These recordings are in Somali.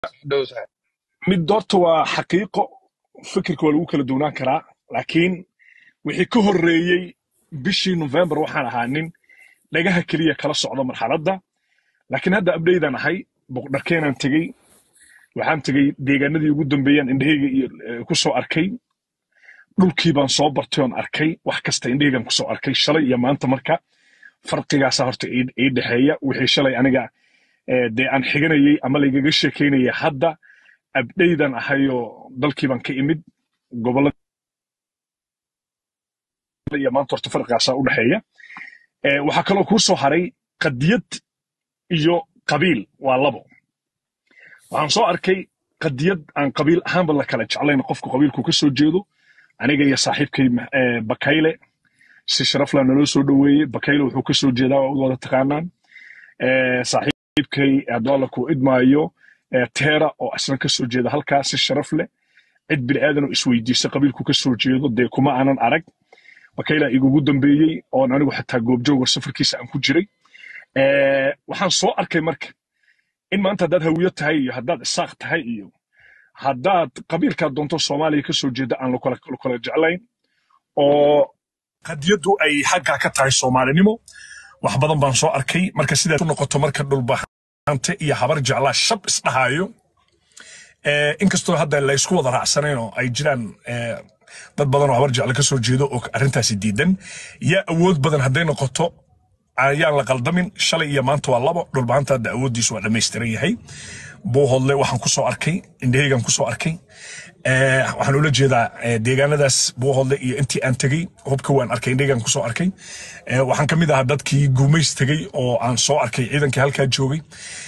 dhow sax mid doorta waa xaqiiqo fikirka waa lagu kala duwanaan karaa laakiin wixii ka horreeyey bishii november waxaan ahaa nin dhagaha keliya kala socda marxaladda laakiin hadda abdaydan ahay boqdharkeenaan tegey waxaan tegey deegaanadii ugu dambeeyaan indhahayga iyo eh, ku soo arkay dhulkii baan soo bartay oon arkay wax kasta indhahaygan ku soo arkay shalay iyo maanta marka farqigaasa horta ii ii dhexeeya wixii shalay aniga eh, dee aan xiganayey ama laygaga sheekaynaya hadda abdaydan ahayoo dalkii baan ka imid gobollada iyo maanta horta farqigaasaa u dhexeeya Eh, waxaa kaloo kuu soo haray qadiyad iyo qabiil waa labo waxaan soo arkay qadiyad aan qabiil ahaanba la kala jeclayn qofku qabiilku ka soo jeedo aniga iyo saaxiibkay eh, bakayle si sharaf leh naloo soo dhoweeyey bakayle wuxuu ka soo jeedaa waa wada taqaanaan Eh, saaxiibkay adoola ku idmaayo eh, teera oo asna ka soo jeeda halkaa si sharaf leh cid bini'aadan oo isweydiisa qabiilku ka soo jeedo dee kuma aanan arag bakaylaa igugu dambeeyey oon anigu xataa goobjooga safarkiisa aan ku jiray Eh, waxaan soo arkay marka in maanta haddaad hawiyo tahay iyo haddaad isaaq tahay iyo haddaad qabiilkaa doonto soomaaliya ka soo jeeda aan lakala lakala jeclayn oo qadiyaddu ay xaggaa ka tahay soomaalinimo wax badan baan soo arkay marka sidaad u noqoto marka dhulbahante iyo habar jeclaa shab isdhahaayo Eh, inkastoo hadda laysku wada raacsanayn oo ay jiraan eh, dad badan oo habar jecle ka soo jeedo oo arrintaasi diidan yaa awood badan hadday noqoto ayaan la qaldamin shalay iyo maanta waa labo dhulbahanta hadda awooddiisu waa dhammaystiran yahay buuhodle waxaan ku soo arkay indhahaygan ku soo arkay Eh, waxaan ula jeedaa eh, deegaanadaas buuhodle iyo intii aan tegey hubka waan arkay indhahaygan ku soo arkay Eh, waxaan ka mid ahaa dadkii guumays tegey oo aan soo arkay ciidankii halkaa joogay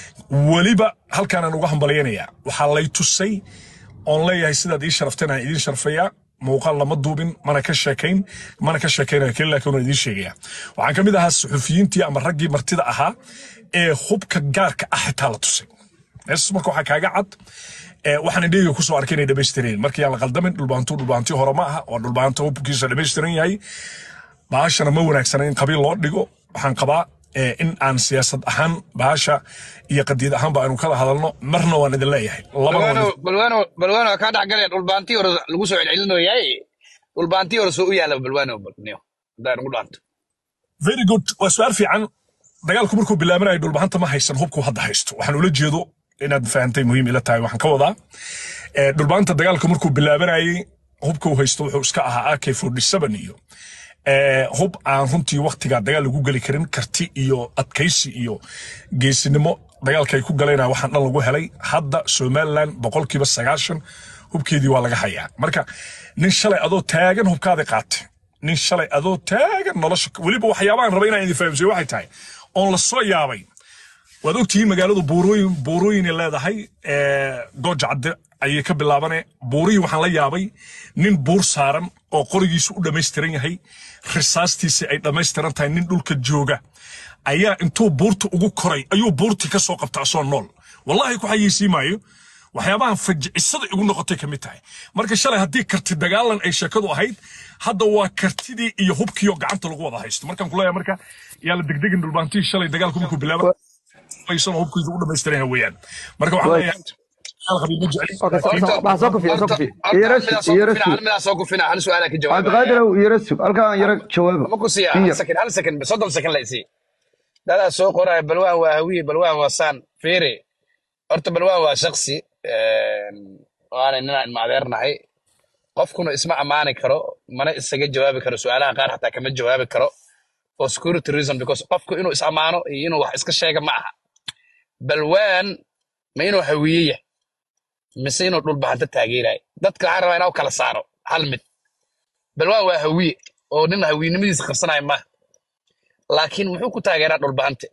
weliba halkaanaan uga hambalyanayaa waxaa lay tusay oon leeyahay sidaad ii sharafteen aan idiin sharfayaa muuqaal lama duubin mana ka sheekayn mana ka sheekaynaya keli laakiin waan idiin sheegaya waxaan ka mid ahaa suxufiyiintii ama raggii martida ahaa ee hubka gaarka ah xitaa la tusay meesas marka waxaa kaaga cad ee waxaan indhahayga kusoo arkay inay dhammaystiran markii aan la qaldamin dhulbaantu dhulbaantii hore ma aha waa dhulbaanta hubkiisa dhammaystiran yahay baashana ma wanaagsana in qabiil loo dhigo waxaan qabaa eh, in aan siyaasad ahaan baasha iyo qadiyad ahaanba aynu kala hadalno marna waan idin leeyahay labana waan balwaano idin balwaano balwaano waa kaa dhex galaya dhulbaantii hore lagu soo celcelinoyaay dhulbaantii hore soo u yaala balwaano balniyo haddaa nagu dhaanto very good waa su-aal fiican dagaalku markuu bilaabanayo dhulbahanta ma haysan hubku hadda haysto waxaan ula jeedo inaad fahantay muhiim ila tahay waxaan ka wadaa Eh, dhulbahanta dagaalku markuu bilaabanayay hubka uu haysto wuxuu iska ahaa ak 47 iyo eh, hub aan runtii waktigaa dagaal lagu geli karin karti iyo adkaysi iyo geesinimo dagaalka ay ku galayna waxaan dhan lagu helay hadda somaliland boqolkiiba sagaashan hubkeedii waa laga hayaa marka nin shalay adoo taagan hubkaada qaatay nin shalay adoo taagan nolosha weliba waxyaabahan raba inaan idin fahamsiyo waxay tahay oon la soo yaabay waad ogtihiin magaaladu buurooyin buurooyin ay leedahay ee, gooja cadde ayay ka bilaabane buurihii waxaan la yaabay nin buur saaran oo qorigiisu u dhammaystiran yahay risaastiisi ay dhammaystiran tahay nin dhulka jooga ayaa intuu buurta ugu koray ayuu buurtii ka soo qabta asoo nool wallahi ku xayeysiin maayo waxyaabahan fajicisada igu noqotay ka mid tahay marka shalay haddii karti dagaalan ay sheekadu ahayd hadda waa kartidii iyo hubkiioo gacanta lagu wada haysto markaan kuleeyahay marka yaa la degdegin dhulbaantii shalay dagaalku markuu bilaaba aysan hubkiisu u dhammaystiran yahay weeyaan marka waxaan Way. leeyahay hal qabiil ma jecli Okay, so- laakiin so- waxaa soo kufiya, soo kufiya. Yara sug, yara sug. midaa soo kufina hal su-aala ka jawaaba cabdiqaadirow yara sug halkaan yara jawaaba ma ku siiya In hal yar. second hal second soddon second la isii dadaa soo qoraya balwaan waa hawiye balwaan waa saan fiiri horta balwaan waa shaksi waana ninaan ilmaadeernahay qofkuna isma ammaani karo mana isaga jawaabi karo su-aalaha qaar xataa kama jawaabi karo for security reason because qofku inuu is ammaano iyo inuu wax iska sheega ma aha balwaan ma inuu hawiyeya mise inuu dhulbahanta taageerayo dadka waxaan rabaa inaa u kala saaro hal mid balwaan waa hawiye oo nin hawiyenimadiisa qabsanaya maaha laakiin muxuu ku taageeraa dhulbahante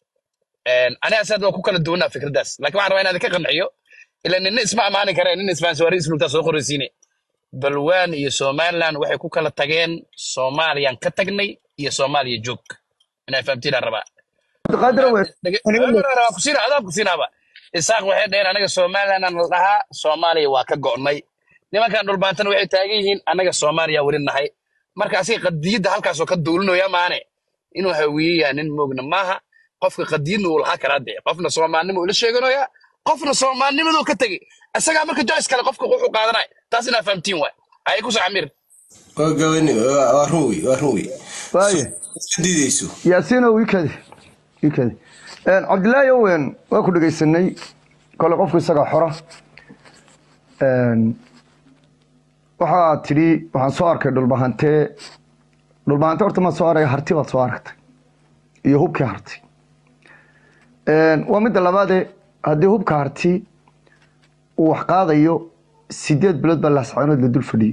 aniga asaad waa ku kala duwanaa fikraddaas laakiin waxaan rabaa inaan idinka qanciyo ila ninna isma ammaani kare ninna isfahansiwaari islugtaa soo qoraysiine balwaan iyo somaliland waxay ku kala tageen soomaaliyaan ka tagnay iyo soomaaliya joog inaa fahamtiinaan rabaa cabdiqaadirow way waa ku siina adaa ku siinaaba isaaq waxay dhaheen anaga somaliland aan la dhahaa soomaaliya waa ka go'nay nimankan dhulbaantana waxay taagan yihiin anaga soomaaliya weli nahay marka asiga qadiyadda halkaasoo ka duulinaya maane inuu hawiyeyaa nin moogna maaha qofka qadiyadna uu lahaa karaa dee qofna soomaalnimo ula sheeganaya qofna soomaalnimaduu ka tegey isagaa marka joyce kale qofka wuxuu qaadanay taas inaa fahamtiin waay ayay ku soo camir waa gabani waa waa run wey waa run wey waaye iska diideyso yaasiino wiikadi wiikadi cabdilaahi owen waa ku dhegaysanay kole qofku isagaa xora Een, waxaa tidhi waxaan soo arkay dhulbahantee dhulbahante horta maad soo arag harti baad soo aragtay iyo hubkii harti Een, waa midda labaade haddii hubka harti uu wax qaadayo sideed bilood baa laascaanood la dul fadhiyey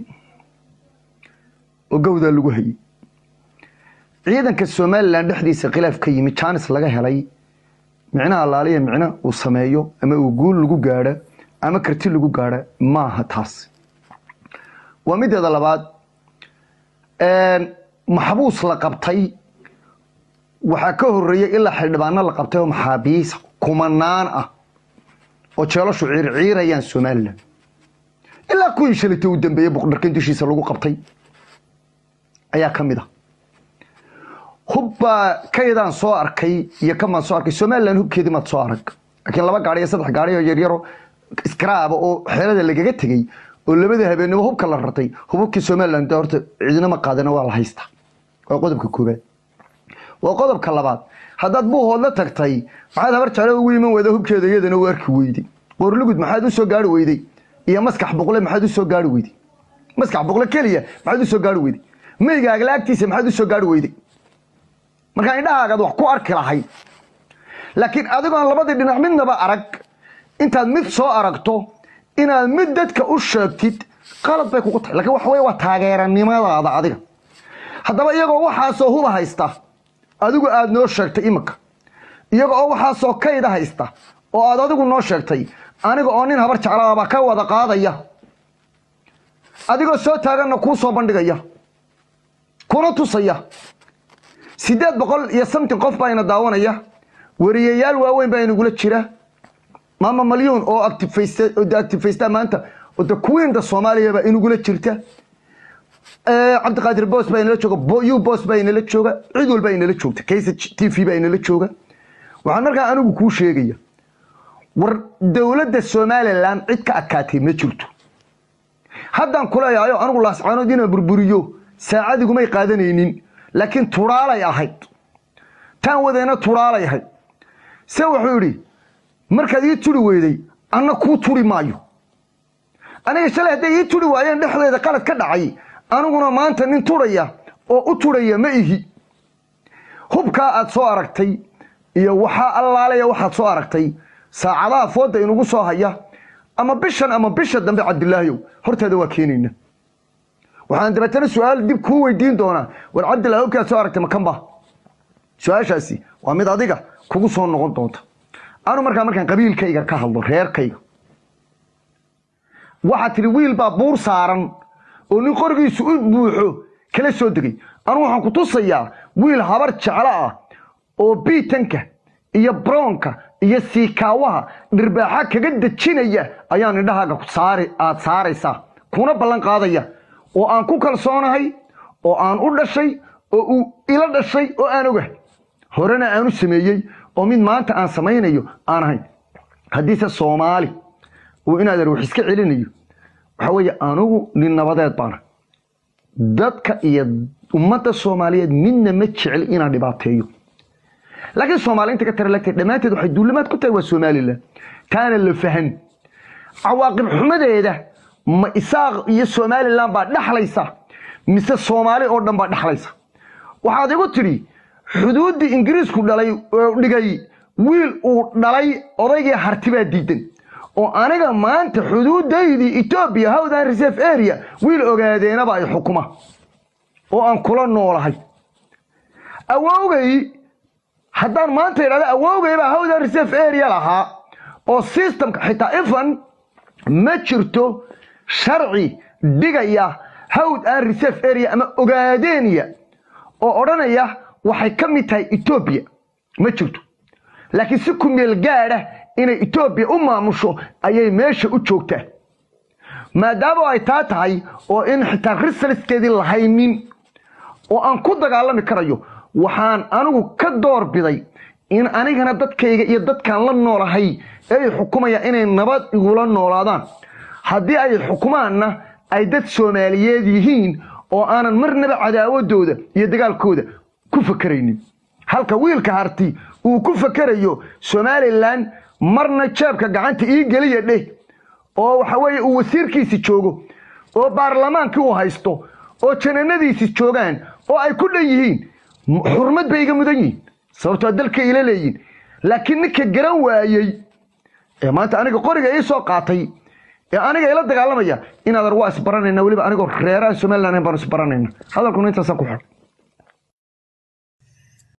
oo gawdaa lagu hayay ciidanka somalilan dhexdiisa khilaaf ka yimi jaanis laga helay micnaha allaaliya micno uu sameeyo ama uu guul lagu gaadho ama karti lagu gaadho maaha taas waa mideeda labaad een, maxbuus la qabtay waxaa ka horeeyey ilaa xildhibaano la qabtay oo maxaabiis kumanaan ah oo jeelashu ciirciirayaan somalilan ilaa kuwii shalatay u dambeeyey boqdharkan dushiisa lagu qabtay ayaa ka mid ah hubbaa kaydaan soo arkay iyo kamaan soo arkay somalilan hubkeedii maad soo arag laakiin laba gaari iyo saddex gaari oo yaryaro iskaraaba oo xeelada lagaga tegey oo labada habeenimo hubka la rartay hububkii somalilan dee horta cidinama qaadana waa la haystaa waa qodobka koobaad waa qodobka labaad haddaad buuhoodla tagtay maxaad habar jeclo ugu iman weyda hubkeeda iyadana u arki weyday qorlugud maxaad u soo gaari weyday iyo maskax boqle maxaad u soo gaari weyday maskax boqle keliya maxaad u soo gaari weyday meygaaga laagtiisa maxaad u soo gaari weyday markaa indhahaagaad wax ku arki lahayd laakiin adigoon labadii dhinac midnaba arag intaad mid soo aragto inaad mid dadka u sheegtid qalad bay kugu tahay lakiin waxa wey waa taageeranimadaada adiga haddaba iyagoo waxaasoo huba haysta adigu aad noo sheegtay iminka iyaga oo waxaasoo kayda haysta oo aad adigu noo sheegtay aniga oo nin habar jeclaabaa ka wada qaadaya adigoo soo taaganna kuu soo bandhigaya kuna tusaya sideed boqol iyo samtin qof baa ina daawanaya wariyayaal waaweyn baa inagula jira maama malyuun oo actifaysta maanta oo de queenda soomaaliya baa inagula jirta cabdiqaadir bos baa inala jooga u bos baa inala jooga cid walbaa inala joogta kaysa t v baa inala jooga waxaan markaa anigu kuu sheegaya war dowladda somalilan cid ka adkaatay ma jirto haddaan kuleeyahayo anigu laascaanood inaan burburiyo saacadigumay qaadanaynin laakiin turaalay ahayd taan wadayna turaalay ahayd se wuxuu yidhi markaad ii turi weyday anna kuu turi maayo aniga shalay hadday ii turi waayeen dhexdeeda qalad ka dhacay aniguna maanta nin turaya oo u turaya ma ihi hubkaa aad soo aragtay iyo waxaa allaalaya waxaad soo aragtay saacadaha fooda inugu soo haya ama bishan ama bisha dambe cabdilaahiyow hortaada waa keenayna waxaan dabeetana su-aal dib kuu weydiin doonaa war cabdillahi hubkaad soo aragtay makanba su-aashaasi waa mid adiga kugu soo noqon doonta anu markaa markaan qabiilkayga ka hadlo reerkayga waxaa tihi wiil baa buur saaran oo nin qorigiisu u buuxo kala soo degay anu waxaan ku tusayaa wiil habar jeclo ah oo biitanka iyo brownka iyo siikaawaha dhirbaaxa kaga dejinaya ayaan indhahaaga saari aad saaraysaa kuna ballan qaadaya oo aan ku kalsoonahay oo aan u dhashay oo uu ila dhashay oo aan ogahay horena aanu sameeyey oo mid maanta aan samaynayo aan ahayn haddiise soomaali uu inaadan wax iska celinayo waxaa weeye anugu nin nabadeed baana dadka iyo ummadda soomaaliyeed midna ma jecel inaan dhibaateeyo laakiin soomaali inta ka tara lagtay dhammaanteed waxay duulimaad ku tahay waa somalilan taana la fahan cawaaqib xumadeeda ma isaaq iyo somalilan baa dhexlaysa mise soomaali oo dhan baa dhexlaysa waxaad igu tidhi xuduuddii ingiriisku dhalay oo dhigay wiil uu dhalay odaygii harti baa diidan oo aniga maanta xuduudaydii etoobiya howdan reserve area wiil ogaadeenaba ay xukuma oo aan kula noolahay awowgay haddaan maanta idhahda awowgay baa howdan reserve area lahaa oo systemka xitaa ifan ma jirto sharci dhigaya hawd aan reserve area ama ogaadeeniya oo odhanaya waxay ka mid tahay etoobiya ma jirto laakiin si ku meel gaadha inay etoobiya u maamusho ayay meesha u joogtaa maadaama ay taa tahay oo in xitaa risalskeedii lahaynin oo aan ku dagaalami karayo waxaan anigu ka door biday in anigana dadkayga iyo dadkaan la noolahay ee ay xukumayaan inay nabad igula noolaadaan haddii ay xukumaanna ay dad soomaaliyeed yihiin oo aanan marnaba cadaawadooda iyo dagaalkooda ku fakeraynin halka wiilka harti uu ku fakerayo somalilan marna jeebka gacanta ii geliya dheh oo waxa weeye uu wasiirkiisi joogo oo baarlamaankii uu haysto oo jananadiisi joogaan oo ay ku dhan yihiin m- xurmad bay iga mudan yihiin sababtoo dalka ila leeyihin laakiin ninka garan waayey ee maanta aniga qoriga ii soo qaatay ee aniga ila dagaalamaya inaad waa isbaranayna weliba anigoo reeraan somaliland ahayn baan isbaranayna hadalkuna intaasaan ku xidhay